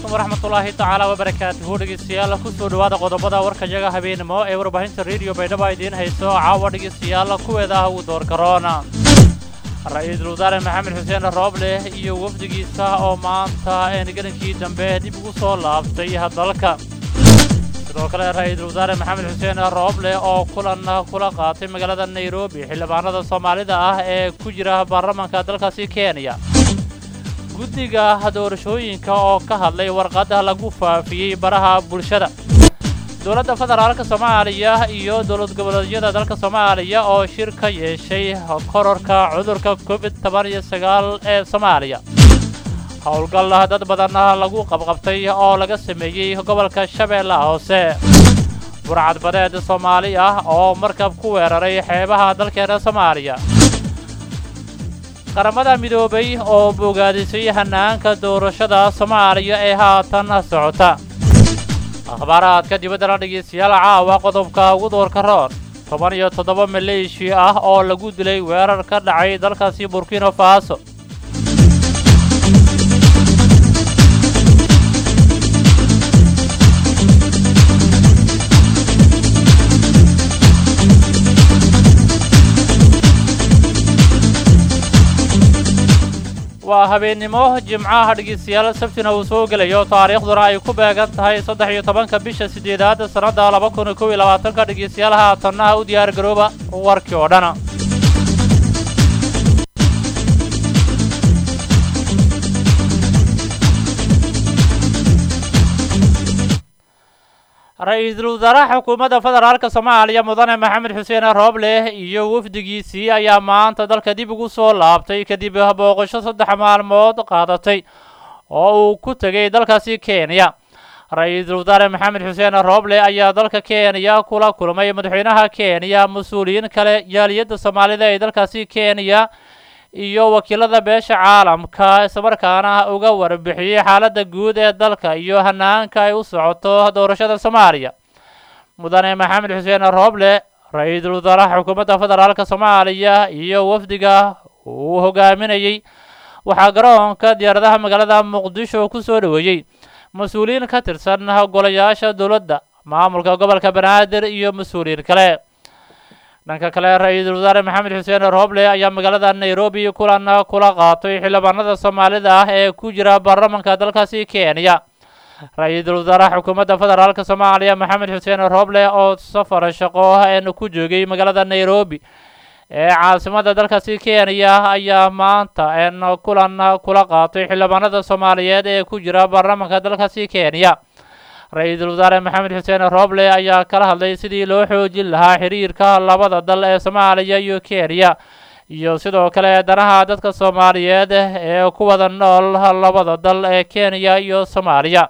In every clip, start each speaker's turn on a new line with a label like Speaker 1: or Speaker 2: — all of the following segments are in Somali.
Speaker 1: waraxmatullaahi tacaala wabarakaatuhu dhegeystayaal kusoo dhowaada qodobada warkayaga habeenimo ee warbaahinta rediyo baydhaba idiin hayso caawa dhegeystayaal kuweeda ah uu door garoona ra-iisul wasaare maxamed xuseen rooble iyo wafdigiisa oo maanta eengelinkii dambe dib ugu soo laabtay dalka sidoo kale ra-iisul wasaare maxamed xuseen rooble oo kulan kula qaatay magaalada nairobi xildhibaanada soomaalida ah ee ku jira baarlamaanka dalkaasi kenya guddiga doorashooyinka oo ka hadlay warqadda lagu faafiyey baraha bulshada dowladda federaalka soomaaliya iyo dowlad goboleedyada dalka soomaaliya oo shir ka yeeshay kororka cudurka covid toban iyo sagaal ee soomaaliya howlgal dad badan lagu qabqabtay oo laga sameeyey gobolka shabeellaha hoose burcadbadeed soomaali ah oo markab ku weeraray xeebaha dalkeena soomaaliya qaramada midoobay oo bogaadisay hanaanka doorashada soomaaliya ee haatan socota akhbaaraadka dibaddana dhegeystayaal caawa qodobka ugu doorka roon toban iyo toddoba maleeshiya ah oo lagu dilay weerar ka dhacay dalkaasi burkina faso waa habeennimo jimcaha dhegeystayaal sabtina uu soo gelayo taariikhduna ay ku beegan tahay saddex iyo tobanka bisha siddeedaad sannadda laba kun iyo kow iyo labaatanka dhegeystayaal haatanna u diyaar garooba warkii oo dhana ra-iisul wasaaraha xukuumadda federaalka soomaaliya mudane maxamed xuseen rooble iyo wafdigiisii ayaa maanta dalka dib ugu soo laabtay kadib booqasho saddex maalmood qaadatay oo uu ku tegay dalkaasi kenya ra-iisul wasaare maxamed xuseen rooble ayaa dalka kenya kula kulmay madaxweynaha kenya mas-uuliyiin kale jaaliyadda soomaalida ee dalkaasi kenya iyo wakiilada beesha caalamka islamarkaana uga warbixiyey xaaladda guud ee dalka iyo hanaanka ay u socoto doorashada soomaaliya mudane maxamed xuseen rooble ra-iisul wasaaraha xukuumadda federaalka soomaaliya iyo wafdiga uu hogaaminayey waxaa garoonka diyaaradaha magaalada muqdisho ku soo dhoweeyey mas-uuliyiin ka tirsan golayaasha dowladda maamulka gobolka banaadir iyo mas-uuliyiin kale dhanka kale ra-iisul wasaare maxamed xuseen rooble ayaa magaalada nairobi kulan kula qaatay xildhibaanada soomaalida ah ee ku jira baarlamanka dalkaasi kenya ra-iisul wasaaraha xukuumadda federaalka soomaaliya maxamed xuseen rooble oo safar shaqo een ku joogay magaalada nairobi ee caasimada dalkaasi kenya ayaa maanta een kulan kula qaatay xildhibaanada soomaaliyeed ee ku jira baarlamanka dalkaasi kenya ra-iisul wasaare maxamed xuseen rooble ayaa kala hadlay sidii loo xoojin lahaa xiriirka labada dal ee soomaaliya iyo kenya iyo sidoo kale danaha dadka soomaaliyeed ee ku wada nool labada dal ee kenya iyo soomaaliya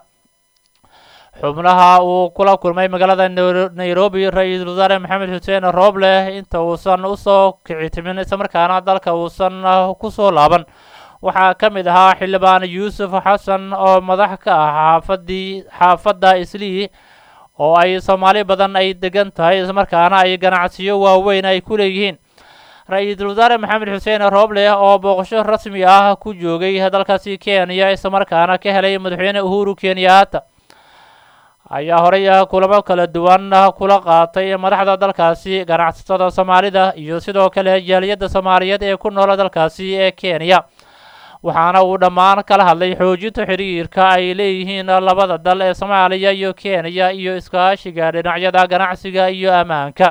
Speaker 1: xubnaha uu kula kulmay magaalada nairobi ra-iisul wasaare maxamed xuseen rooble inta uusan usoo kici timin islamarkaana dalka uusan kusoo laaban waxaa ka mid ahaa xildhibaan yuusuf xasan oo madax ka ah xaafadii xaafadda islii oo ay soomaali badan ay degan tahay islamarkaana ay ganacsiyo waaweyn ay ku leeyihiin ra-iisul wasaare maxamed xuseen rooble oo booqasho rasmi ah ku joogay dalkaasi kenya islamarkaana ka helay madaxweyne uhuru kenyaata ayaa horey kulamo kala duwan kula qaatay madaxda dalkaasi ganacsatada soomaalida iyo sidoo kale jaaliyadda soomaaliyeed ee ku noola dalkaasi ee kenya waxaana uu dhammaan kala hadlay xoojinta xiriirka ay leeyihiin labada dal ee soomaaliya iyo kenya iyo iskaashiga dhinacyada ganacsiga iyo ammaanka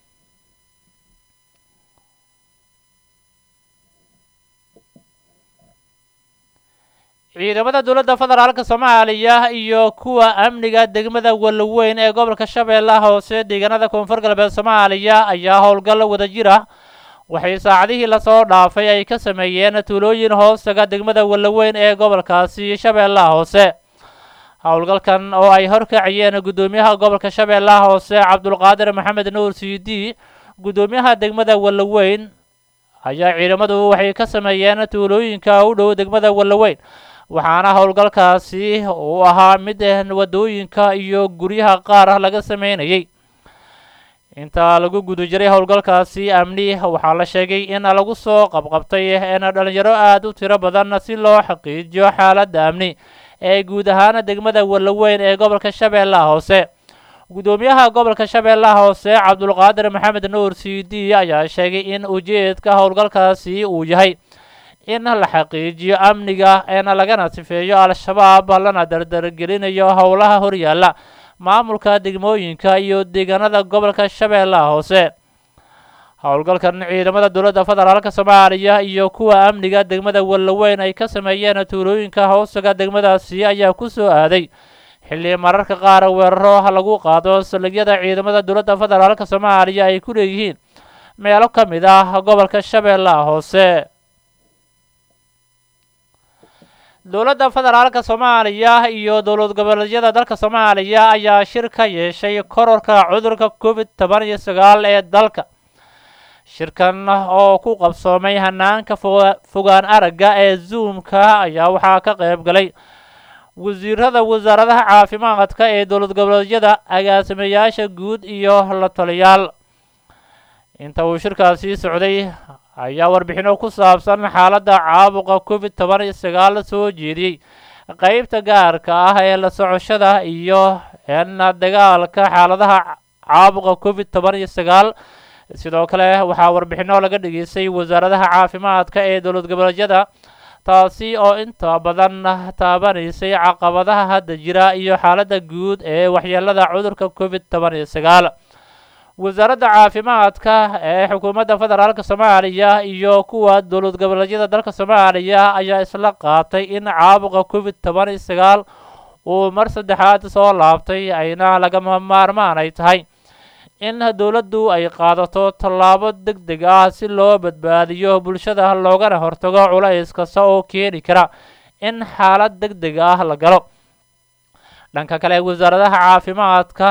Speaker 1: ciidamada dowladda federaalka soomaaliya iyo kuwa amniga degmada walaweyn ee gobolka shabeellaha hoose deegaanada koonfur galbeed soomaaliya ayaa howlgal wadajir ah waxay saacadihii lasoo dhaafay ay ka sameeyeen tuulooyin hoostaga degmada walaweyn ee gobolkaasi shabeellaha hoose howlgalkan oo ay horkaciyeen guddoomiyaha gobolka shabeellaha hoose cabdulqaadir maxamed nuur cd guddoomiyaha degmada walaweyn ayaa ciidamadu waxay ka sameeyeen tuulooyinka u dhow degmada walaweyn waxaana howlgalkaasi uu ahaa mid wadooyinka iyo guryaha qaar laga sameynayay inta lagu guda jiray howlgalkaasi amni waxaa la sheegay in lagu soo qabqabtay in dhalinyaro aada u tiro badan si loo xaqiijiyo xaaladda amni ee guud ahaan degmada wallaweyn ee gobolka shabeellaha hoose guddoomiyaha gobolka shabeellaha hoose cabdulqaadir maxamed nuur c d ayaa sheegay in ujeedka howlgalkaasi uu yahay in la xaqiijiyo amniga eena lagana sifeeyo al-shabaab lana dardargelinayo howlaha horyaalla maamulka degmooyinka iyo deegaanada gobolka shabeellaha hoose howlgalkan ciidamada dowladda federaalka soomaaliya iyo kuwa amniga degmada wallaweyn ay ka sameeyeen tuulooyinka hoosaga degmadaasi ayaa ku soo aaday xilli mararka qaar weeraro lagu qaado saldhigyada ciidamada dowladda federaalka soomaaliya ay ku leeyihiin meelo ka mid ah gobolka shabeellaha hoose dowladda federaalka soomaaliya iyo dowlad goboleedyada dalka soomaaliya ayaa shir ka yeeshay kororka cudurka covid toban iyo sagaal ee dalka shirkan oo ku qabsoomay hanaanka fogaan aragga ee zoomka ayaa waxaa ka qayb galay wasiirada wasaaradaha caafimaadka ee dowlad goboleedyada agaasimayaasha guud iyo la taliyaal inta uu shirkaasi socday ayaa warbixino ku saabsan xaaladda caabuqa covid toban iyo sagaal soo jeediyey qeybta gaarka ah ee la socoshada iyo eena dagaalka xaaladaha caabuqa covid toban iyo sagaal sidoo kale waxaa warbixino laga dhageystay wasaaradaha caafimaadka ee dowlad goboleedyada taasi oo inta badan taabanaysay caqabadaha hadda jira iyo xaaladda guud ee waxyeelada cudurka covid toban iyo sagaal wasaaradda caafimaadka ee xukuumadda federaalka soomaaliya iyo kuwa dowlad goboleedyada dalka soomaaliya ayaa isla qaatay in caabuqa covid toban iyo sagaal uu mar saddexaad soo laabtay ayna lagama maarmaan ay tahay in dowladdu ay qaadato tallaabo deg deg ah si loo badbaadiyo bulshada loogana hortago culays kasta oo keeni kara in xaalad deg deg ah la galo dhanka kale wasaaradaha caafimaadka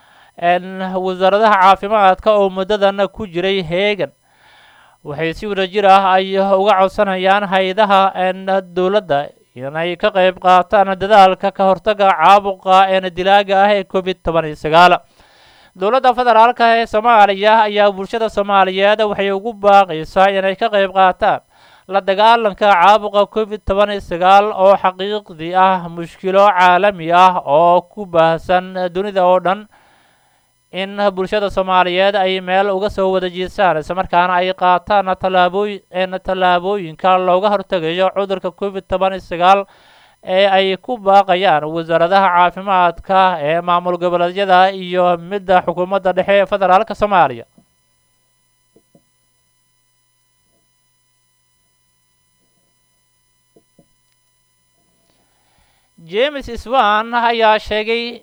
Speaker 1: wasaaradaha caafimaadka oo muddadan ku jiray heegan waxay si wadajir ah ay uga codsanayaan hay-adaha dowladda inay ka qayb qaataan dadaalka ka hortaga caabuqa een dilaaga ah ee covid toban iyo sagaal dowladda federaalka ee soomaaliya ayaa bulshada soomaaliyeed waxay ugu baaqaysaa inay ka qayb qaataan la dagaalanka caabuqa covid toban iyo sagaal oo xaqiiqdii ah mushkilo caalami ah oo ku baahsan dunida oo dhan in bulshada soomaaliyeed ay meel uga soo wada jiisaan islamarkaana ay qaataan tallaabooyin tallaabooyinka looga hortegayo cudurka covid toban iyo sagaal ee ay ku baaqayaan wasaaradaha caafimaadka ee maamul goboleedyada iyo midda xukuumadda dhexe ee federaalka soomaaliya james swan ayaa sheegay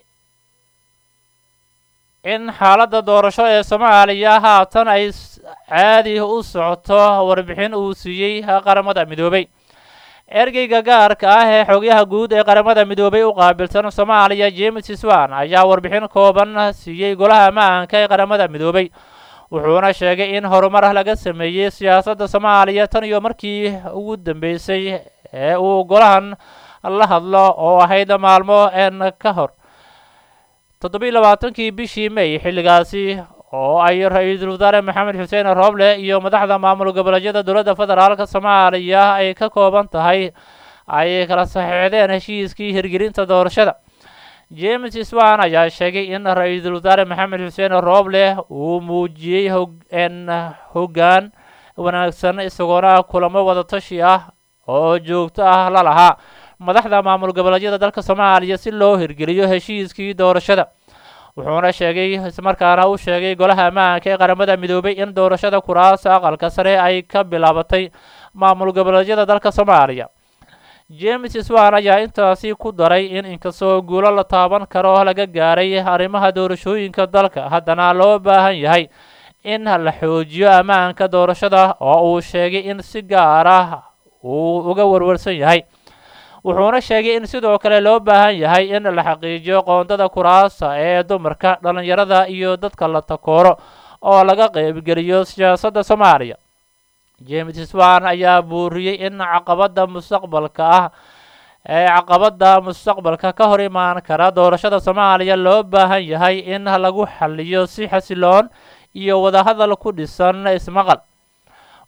Speaker 1: in xaaladda doorasho ee soomaaliya haatan ay caadi u socoto warbixin uu siiyey qaramada midoobay ergeyga gaarka ah ee xogyaha guud ee qaramada midoobay u qaabilsan soomaaliya james swan ayaa warbixin kooban siiyey golaha ammaanka ee qaramada midoobay wuxuuna sheegay in horumar laga sameeyey siyaasadda soomaaliya tan iyo markii ugu dambeysay ee uu golahan la hadlo oo ahayd maalmo een ka hor toddobiiy labaatankii bishii may xilligaasi oo ay ra-iisul wasaare maxamed xuseen rooble iyo madaxda maamul goboleedyada dowladda federaalka soomaaliya ay ka kooban tahay ay kala saxiixdeen heshiiskii hirgelinta doorashada james swan ayaa sheegay in ra-iisul wasaare maxamed xuseen rooble uu muujiyey hogn hoggaan wanaagsan isagoona kulamo wadatashi ah oo joogto ah la lahaa madaxda maamul goboleedyada dalka soomaaliya si loo hirgeliyo heshiiskii doorashada wuxuuna sheegay ismarkaana u sheegay golaha ammaanka ee qaramada midoobay in doorashada kuraasa aqalka sare ay ka bilaabatay maamul goboleedyada dalka soomaaliya james swan ayaa intaasi ku daray in inkastoo guulo la taaban karo laga gaaray arrimaha doorashooyinka dalka haddana loo baahan yahay in la xoojiyo ammaanka doorashada oo uu sheegay in si gaar ah uu uga warwarsan yahay wuxuuna sheegay in sidoo kale loo baahan yahay in la xaqiijiyo qoondada kuraasa ee dumarka dhallinyarada iyo dadka la takooro oo laga qaybgeliyo siyaasadda soomaaliya james swan ayaa buuriyey in caqabadda mustaqbalka ah ee caqabadda mustaqbalka ka hor imaan kara doorashada soomaaliya loo baahan yahay in lagu xaliyo si xasiloon iyo wadahadal ku dhisan ismaqal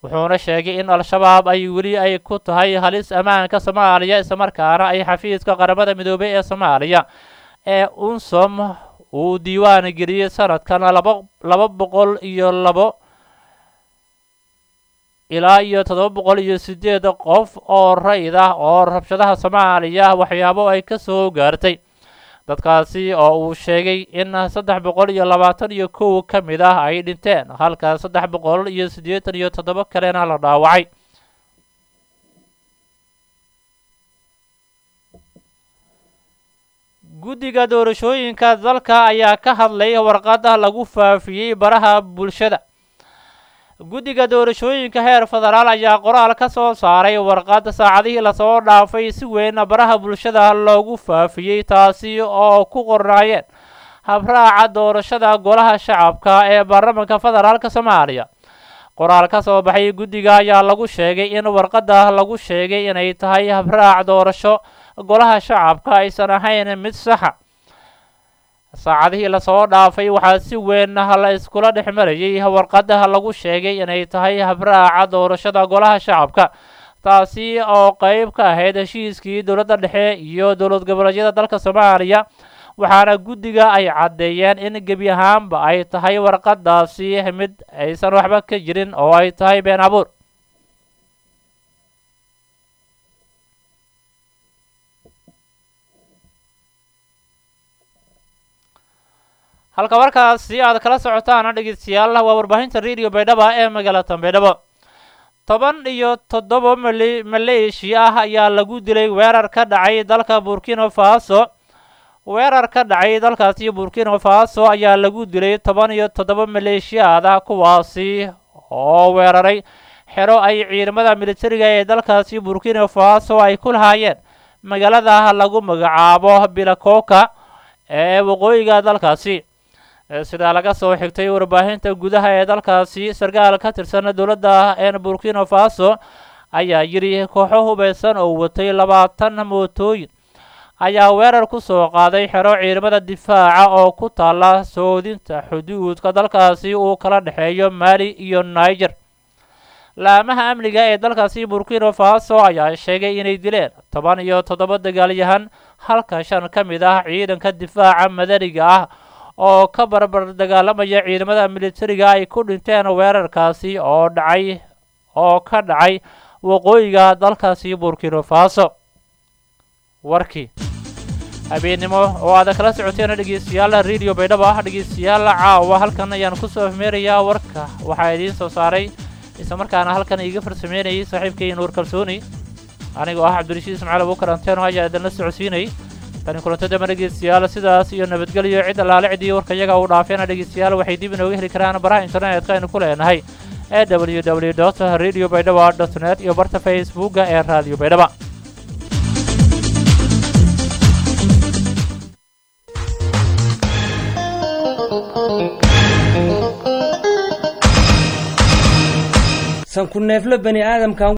Speaker 1: wuxuuna sheegay in al-shabaab ay weli ay ku tahay halis ammaanka soomaaliya islamarkaana ay xafiiska qaramada midoobey ee soomaaliya ee unsom uu diiwaan geliyey sanadkan laba laba boqol iyo labo ilaa iyo toddoba boqol iyo sideed qof oo rayid ah oo rabshadaha soomaaliya waxyaabo ay ka soo gaartay dadkaasi oo uu sheegay in saddex boqol iyo labaatan iyo kow ka mid ah ay dhinteen halka saddex boqol iyo siddeetan iyo toddoba kalena la dhaawacay guddiga doorashooyinka dalka ayaa ka hadlay warqada lagu faafiyey baraha bulshada guddiga doorashooyinka heer federaal ayaa qoraal ka soo saaray warqad saacadihii lasoo dhaafay si weyn baraha bulshada loogu faafiyey taasi oo ku qornaayeen habraaca doorashada golaha shacabka ee baarlamaanka federaalk soomaaliya qoraal ka soo baxay guddiga ayaa lagu sheegay in warqadda lagu sheegay inay tahay habraac doorasho golaha shacabka aysan ahayn mid saxa saacadihii lasoo dhaafay waxaa si weyn la iskula dhex marayay warqadda lagu sheegay inay tahay habraaca doorashada golaha shacabka taasi oo qeyb ka ahayd heshiiskii dowladda dhexe iyo dowlad goboleedyada dalka soomaaliya waxaana guddiga ay caddeeyeen in gebi ahaanba ay tahay warqadaasi mid aysan waxba ka jirin oo ay tahay been abuur halka markaasi aad kala socotaan dhegeystayaal waa warbaahinta radio baydhaba ee magaalada baydhabo toban iyo toddoba mali maleeshiya ah ayaa lagu dilay weerar ka dhacay dalka burkina faso weerar ka dhacay dalkaasi burkina faso ayaa lagu dilay toban iyo toddoba maleeshiyaad ah kuwaasi oo weeraray xero ay ciidamada militariga ee dalkaasi burkina faso ay ku lahaayeen magaalada lagu magacaabo bilakoka ee waqooyiga dalkaasi sidaa laga soo xigtay warbaahinta gudaha ee dalkaasi sarkaal ka tirsan dowladda ee burkina faso ayaa yidhi kooxo hubaysan oo watay labaatan mootooyin ayaa weerar ku soo qaaday xero ciidamada difaaca oo ku taala soodinta xuduudka dalkaasi uu kala dhexeeyo mali iyo niger laamaha amniga ee dalkaasi burkina faso ayaa sheegay inay dileen toban iyo toddoba dagaalyahan halka shan ka mid ah ciidanka difaaca madaniga ah oo ka barbar dagaalamaya ciidamada militariga ay ku dhinteen weerarkaasi oo dhacay oo ka dhacay waqooyiga dalkaasi burkina faso warkii habeennimo oo aada kala socoteen dhegeystayaal radio baydhabo ah dhegeystayaal caawa halkan ayaan kusoo afmeerayaa warka waxaa idiin soo saaray isla markaana halkan iiga farsameynayay saaxiibkay nuur kalsooni anigoo ah cabdirashiid ismaaciil abuukar anteeno ayaa idinla socodsiinayay tani kulantadama dhegeystayaal sidaas iyo nabadgelyo cid allaale cidii warka iyaga uu dhaafeena dhegeystayaal waxay dib inooga heli karaan baraha internetka aynu ku leenahay ee w w dot radio baydhaba dot net iyo barta facebooka ee radio baydhaba
Speaker 2: sanku neefle bani aadamkan